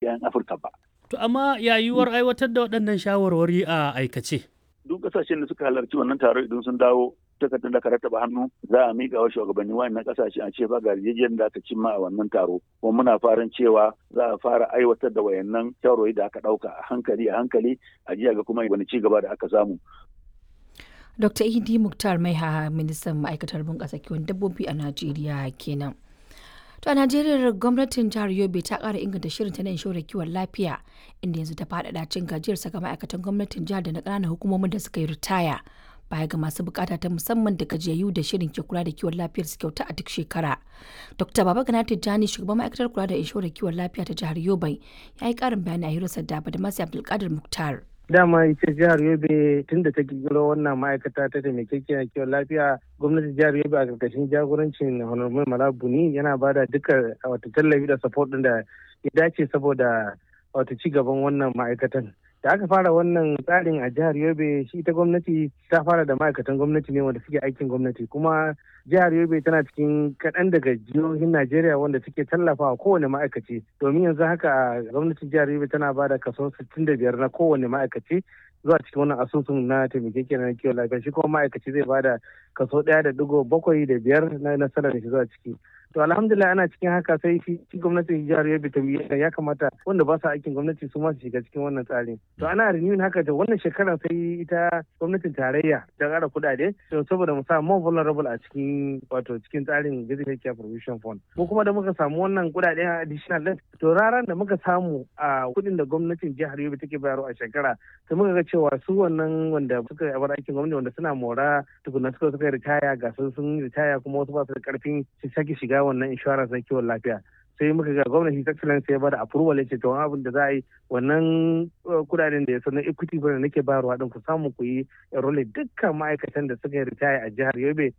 'yan afirka ba To amma yayuwar aiwatar da waɗannan shawarwari a aikace. duk kasashen da suka halarci wannan taro idan sun dawo takardar da ka rattaba hannu za a miƙa wa shugabanni wannan kasashe a ce ba ga yarjejeniyar da aka cimma a wannan taro kuma muna farin cewa za a fara aiwatar da wayannan shawarwari da aka ɗauka a hankali a hankali a jiya ga kuma wani ci gaba da aka samu Dr. Idi Muktar Maiha ministan ma'aikatar bunƙasa kiwon dabbobi a Najeriya kenan. To a Najeriya gwamnatin jihar Yobe ta ƙara inganta shirin ta na inshorar kiwon lafiya inda yanzu ta faɗaɗa cin gajiyar saka ma'aikatan gwamnatin jihar da na ƙananan hukumomin da suka yi ritaya. Baya ga masu bukata ta musamman da gajiyayyu da shirin ke kula da kiwon lafiyar su kyauta a duk shekara. Dr. Baba Gana Tijjani shugaban ma'aikatar kula da inshorar kiwon lafiya ta jihar Yobe ya yi ƙarin bayani a hirarsa da Badamasi Abdulkadir Muktar. dama ita jihar yobe tun da ta kirkiro wannan ma'aikata ta taimakekiyar kiwon lafiya gwamnatin jihar yobe a karkashin jagorancin honorable malabuni yana ba da duka wata tallafi da support din da ya dace saboda wata ci gaban wannan ma'aikatan da aka fara wannan tsarin a jihar yobe shi ita gwamnati ta fara da ma'aikatan gwamnati ne wanda suke aikin gwamnati kuma jihar yobe tana cikin kaɗan daga jihohin najeriya wanda suke tallafawa kowane ma'aikaci domin yanzu haka gwamnatin jihar yobe tana ba da kaso 65 na kowane ma'aikaci zuwa cikin wannan asusun na taimakekiyar na kiwon lafiya shi kuma ma'aikaci zai ba da kaso ɗaya da digo bakwai da biyar na nasarar shi zuwa ciki to alhamdulillah ana cikin haka sai shi gwamnatin jihar yobe ta ya kamata wanda ba su aikin gwamnati su ma su shiga cikin wannan tsarin to ana renewing haka da wannan shekarar sai ita gwamnatin tarayya ta ƙara kuɗaɗe to saboda mu sa more vulnerable a cikin wato cikin tsarin basic care provision fund ko kuma da muka samu wannan kuɗaɗe additional din to raran da muka samu a kuɗin da gwamnatin jihar yobe take bayarwa a shekara sai muka ga cewa su wannan wanda suka bar aikin gwamnati wanda suna mora tukuna suka suka ritaya ga sun ritaya kuma wasu ba su da karfin su sake shiga wannan insurance na kiwon lafiya sai muka ga gwamnati ta excellence ya bada approval ya ce to abin da za a yi wannan kudaden da ya sanar equity fund da nake bayarwa din ku samu ku yi enroll dukkan ma'aikatan da suka yi ritaya a jihar Yobe